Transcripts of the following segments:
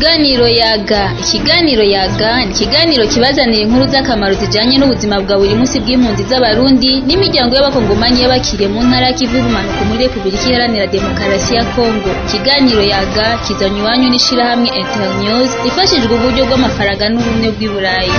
Ikiganiro yaga ikiganiro yaga ni ikiganiro kibazanira inkuru z'akamaro zijanye n'ubuzima bwa buri munsi bw'impunzi z'abarundi n'imiryango y'abakongomanyi y'abakiriye mu ntara y'ikivu y'ubumanuko muri Repubulika Iharanira Demokarasi ya Kongo ikiganiro yaga kizanywe iwanyu n'ishirahamwe Internews rifashijwe uburyo bw'amafaranga n'ubumwe bw'i Burayi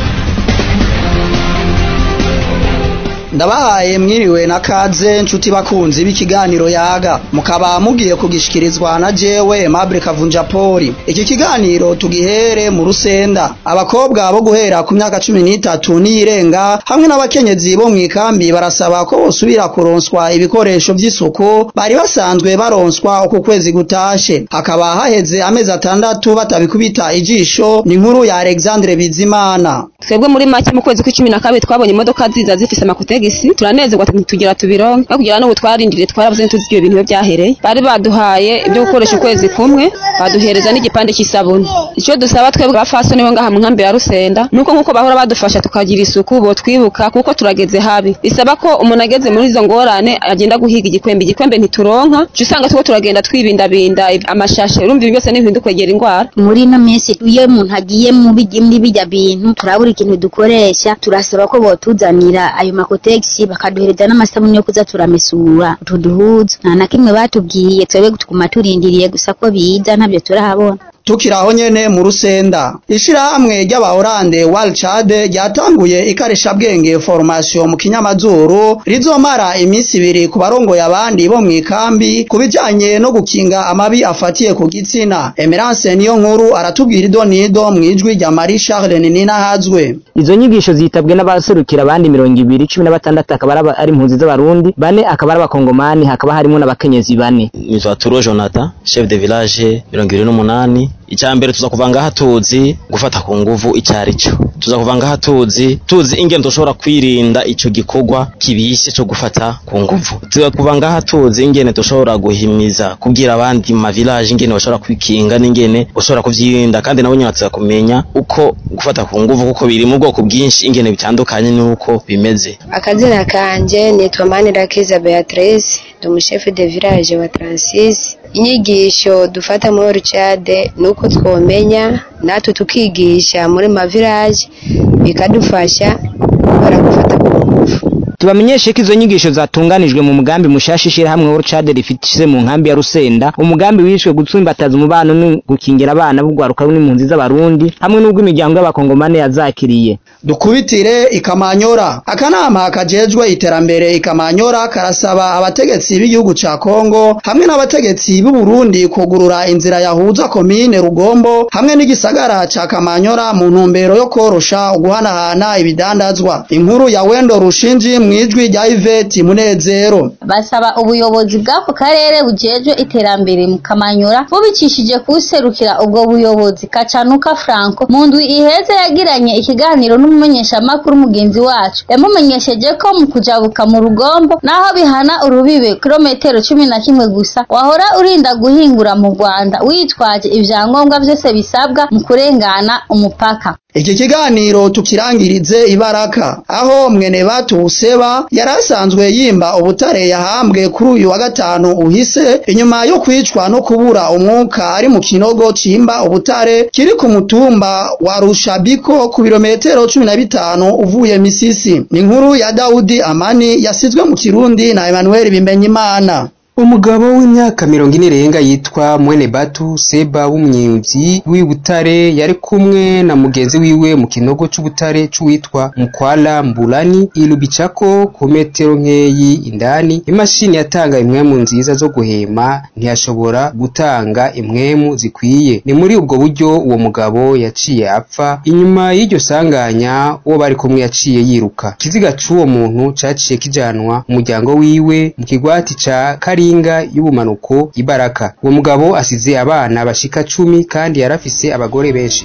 ndabahaye mwiriwe na kaze nshuti bakunzi b'ikiganiro yaga mukaba mugiye kugishikirizwa na jewe Aimable Kavunja Poli iki kiganiro tugihere mu rusenda abakobwa bo guhera ku myaka cumi n'itatu n'iyirenga hamwe n'abakenyezi bo mw'ikambi barasaba ko bosubira kuronswa ibikoresho vy'isuku bari basanzwe baronswa uku kwezi gutashe hakaba haheze amezi atandatu batabikubita ijisho ni inkuru ya Alexandre Bizimana twebwe muri make mu kwezi kw'icumi na kabiri twabonye imodoka nziza zifise amakutegisi turanezerwa tugira tubironke no kugira n'ubu twarindiriye twarabuze ntituzi ibyo bintu byahereye bari baduhaye ibyo gukoresha ukwezi kumwe baduhereza n'igipande cy'isabuni icyo dusaba twebwe abafasoni bo ngaha mu nkambi ya rusenda nuko nkuko bahora badufasha tukagira isuku bo twibuka kuko turageze habi bisaba ko umuntu ageze muri izo ngorane agenda guhiga igikwembe igikwembe ntituronka cyo usanga tuko turagenda twibindabinda amashashe urumva ibi byose n'ibintu kwegera indwara muri ino minsi iyo umuntu agiye mu bijya bintu turabura ikintu dukoresha turasaba ko botuzanira ayo makotegisi bakaduhereza n'amasabuni yo kuza turamesura utu duhuzu nta na kimwe batubwiye twebwe tuguma turindiriye gusa ko biza ntabyo turahabona tukiraho nyene mu rusenda ishirahamwe ry'abahorande walcade ryatanguye ikarishabwenge formation mu kinyamazuru rizomara iminsi ibiri ku barongoye abandi bo mw'ikambi ku bijanye no gukinga amabi afatiye ku gitsina emerance niyo nkuru aratubwira ido nido mw'ijwi rya marie charles ninina hazwe izo nyigisho zitabwe n'abaserukira abandi mirongo ibiri cumi na batandatu akaba ari impunzi z'abarundi bane akaba ari abakongomani hakaba harimo n'abakenyezi bane nitwa turo jonathan chef de village mirongo ibiri n'umunani icya mbere tuza kuva ngaha tuzi gufata ku nguvu icyo ari cyo tuza kuva ngaha tuzi tuzi ingene dushobora kwirinda ico gikorwa kibishe cyo gufata ku nguvu tuza kuva ngaha tuzi ingene dushobora guhimiza kubwira abandi mu mavilaje ingene bashobora kwikinga n'ingene bashobora kuvyirinda kandi nabo nyine kumenya uko gufata ku nguvu kuko biri mu bwoko bwinshi ingene bitandukanye n'uko bimeze akazina kanje nitwa Manirakiza Beatrice ndi umushefu de village wa Transisi inyigisho dufata muri Orucade nuko twomenya natwe tukigisha muri mavilaje bikadufasha kubera gufata ku ngufu tubamenyeshe ko izo nyigisho zatunganijwe mu mugambi mushasha ishirahamwe Orchard rifitise mu nkambi ya Rusenda umugambi wishwe gutsumbataza umubano no gukingira abana b'ugwaruka n'impunzi z'abarundi hamwe n'ubwo imiryango y'abakongomane yazakiriye dukubitire ikamanyora akanama kajejwe iterambere ikamanyora karasaba abategetsi b'igihugu ca Kongo hamwe n'abategetsi b'u Burundi kugurura inzira yahuza komine Rugombo hamwe n'igisagara ca Kamanyora mu ntumbero yo korosha uguhanahana ibidandazwa inkuru ya Wendo Rushinji mwijwi rya Yvette Munezero basaba ubuyobozi bw'ako karere bujejwe iterambere mu Kamanyora bubicishije kuserukira ubwo buyobozi Kacanuka Franco mu ndwi iheze yagiranye ikiganiro n'umumenyeshamakuru mugenzi wacu yamumenyesheje ko mu kujabuka mu rugombo naho bihana urubibe kilometero cumi na kimwe gusa wahora urinda guhingura mu Rwanda witwaje ivyangombwa vyose bisabwa mu kurengana umupaka iki kiganiro tukirangirize ibaraka aho mwene batuseba yarasanzwe yimba ubutare yahambwe kuri uyu wa gatanu uhise inyuma yo kwicwa no kubura umwuka ari mu kinogo cimba ubutare kiri ku mutumba wa Rushabiko ku birometero cumi na bitanu uvuye Misisi ni inkuru ya Daudi Amani yasizwe mu Kirundi na Emmanuel Bimenyimana umugabo w'imyaka mirongo ine irenga yitwa mwene batu seba w'umwimvyi w'ibutare yari kumwe na mugenzi wiwe mu kinogo c'ubutare c'uwitwa mukwala mbulani ilubicako ku metero nkeyi indani imashini yatanga impwemu nziza zo guhema ntiyashobora gutanga impwemu zikwiye ni muri ubwo buryo uwo mugabo yaciye apfa inyuma y'iryo sanganya uwo bari kumwe yaciye yiruka ikiziga c'uwo muntu caciye kijanwa umuryango wiwe mu kigwati ca kari Karinga y'ubumanuko ibaraka uwo mugabo asize abana bashika cumi kandi yarafise abagore benshi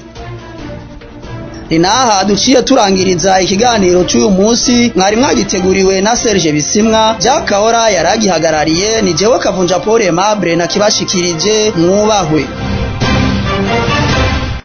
Inaha duciye turangiriza ikiganiro cy'uyu munsi mwari mwagiteguriwe na Serge Bisimwa Jack Kahora yaragihagarariye ni jewe Kavunja Paul Aimable na kibashikirije mwubahwe